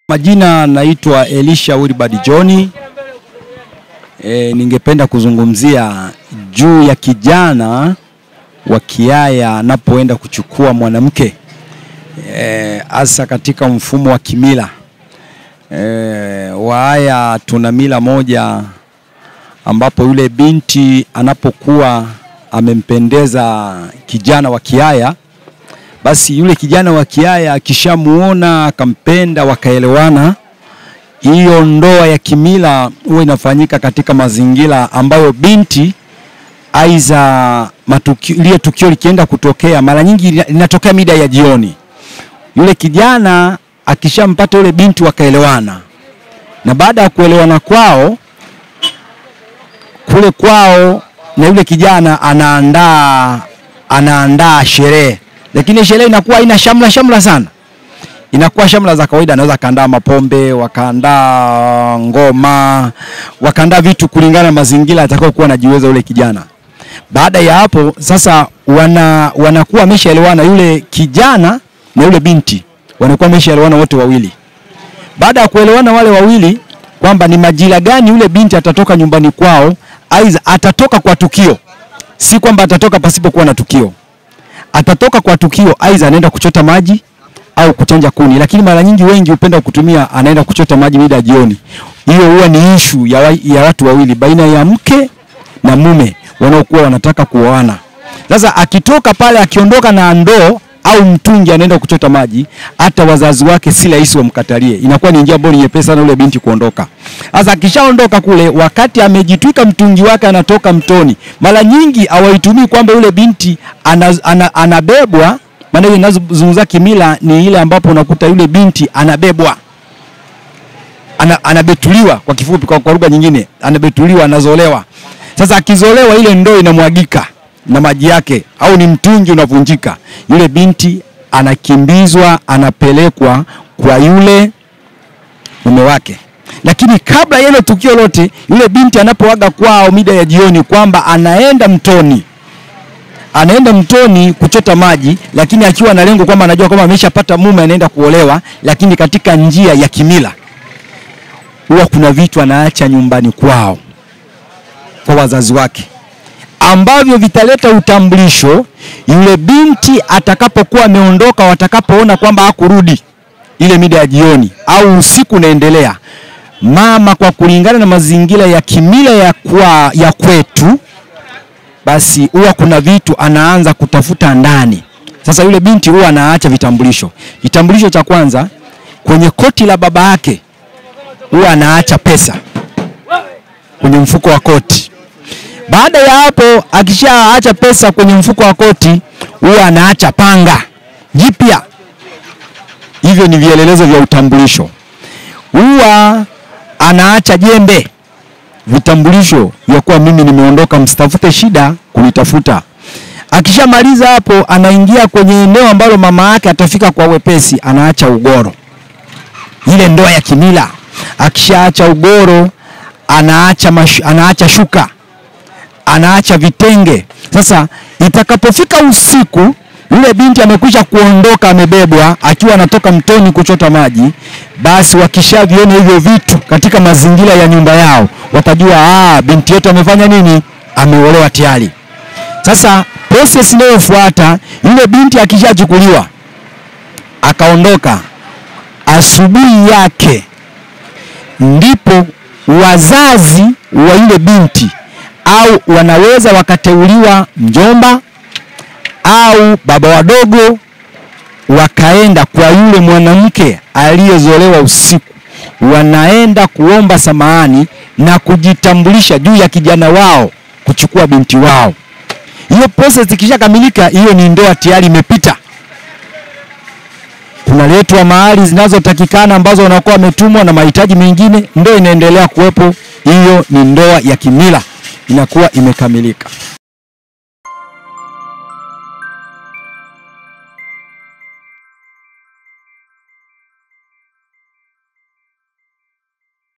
Majina naitwa Elisha Wilbard John. E, ningependa kuzungumzia juu ya kijana wa Kiaya anapoenda kuchukua mwanamke hasa e, katika mfumo wa kimila e, Waaya tuna mila moja ambapo yule binti anapokuwa amempendeza kijana wa Kiaya basi yule kijana wa Kiaya akishamuona akampenda, wakaelewana, hiyo ndoa ya kimila huwa inafanyika katika mazingira ambayo binti aiza matukio, lile tukio likienda kutokea, mara nyingi linatokea mida ya jioni. Yule kijana akishampata yule binti, wakaelewana, na baada ya kuelewana kwao kule kwao, na yule kijana anaandaa anaandaa sherehe lakini sherehe inakuwa haina shamla shamla sana, inakuwa shamla za kawaida. Anaweza kaandaa mapombe, wakaandaa ngoma, wakaandaa vitu kulingana na mazingira atakao kuwa anajiweza ule kijana. Baada ya hapo sasa, wana wanakuwa wameshaelewana, yule kijana na yule binti wanakuwa wameshaelewana wote wawili. Baada ya kuelewana wale wawili kwamba ni majira gani yule binti atatoka nyumbani kwao, aidha atatoka kwa tukio, si kwamba atatoka pasipokuwa na tukio atatoka kwa tukio, aidha anaenda kuchota maji au kuchanja kuni, lakini mara nyingi wengi hupenda kutumia anaenda kuchota maji mida ya jioni. Hiyo huwa ni ishu ya, wa, ya watu wawili baina ya mke na mume wanaokuwa wanataka kuoana. Sasa akitoka pale, akiondoka na ndoo au mtungi anaenda kuchota maji, hata wazazi wake si rahisi wamkatalie. Inakuwa ni njia bora nyepesi sana yule binti kuondoka. Sasa akishaondoka kule, wakati amejitwika mtungi wake, anatoka mtoni, mara nyingi hawaitumii kwamba yule binti ana, ana, anabebwa. Maana ile ninazozungumza kimila ni ile ambapo unakuta yule binti anabebwa ana, anabetuliwa kwa kifupi, kwa, kwa lugha nyingine anabetuliwa, anazolewa. Sasa akizolewa, ile ndoo inamwagika na maji yake au ni mtungi unavunjika, yule binti anakimbizwa, anapelekwa kwa yule mume wake. Lakini kabla ya hilo tukio lote, yule binti anapoaga kwao mida ya jioni kwamba anaenda mtoni, anaenda mtoni kuchota maji, lakini akiwa na lengo kwamba anajua kwamba ameshapata mume, anaenda kuolewa, lakini katika njia ya kimila, huwa kuna vitu anaacha nyumbani kwao kwa wazazi wake ambavyo vitaleta utambulisho yule binti atakapokuwa ameondoka, watakapoona kwamba hakurudi ile mida ya jioni au usiku unaendelea, mama kwa kulingana na mazingira ya kimila ya, kwa, ya kwetu, basi huwa kuna vitu anaanza kutafuta ndani. Sasa yule binti huwa anaacha vitambulisho. Kitambulisho cha kwanza kwenye koti la baba yake huwa anaacha pesa kwenye mfuko wa koti. Baada ya hapo akishaacha pesa kwenye mfuko wa koti, huwa anaacha panga jipya. Hivyo ni vielelezo vya utambulisho. Huwa anaacha jembe, vitambulisho vya kuwa mimi nimeondoka, msitafute shida kunitafuta. Akishamaliza hapo, anaingia kwenye eneo ambalo mama yake atafika kwa wepesi, anaacha ugoro, ile ndoa ya kimila. Akishaacha ugoro, anaacha, mash, anaacha shuka anaacha vitenge. Sasa itakapofika usiku, yule binti amekwisha kuondoka, amebebwa akiwa anatoka mtoni kuchota maji, basi wakishaviona hivyo vitu katika mazingira ya nyumba yao, watajua ah, binti yetu amefanya nini? Ameolewa tayari. Sasa process inayofuata, yule binti akishachukuliwa akaondoka, asubuhi yake ndipo wazazi wa yule binti au wanaweza wakateuliwa mjomba au baba wadogo, wakaenda kwa yule mwanamke aliyezolewa usiku, wanaenda kuomba samahani na kujitambulisha juu ya kijana wao kuchukua binti wao. Hiyo process ikishakamilika, hiyo ni ndoa tayari imepita. Kunaletwa mahali zinazotakikana ambazo wanakuwa wametumwa na mahitaji mengine, ndoa inaendelea kuwepo. Hiyo ni ndoa ya kimila inakuwa imekamilika.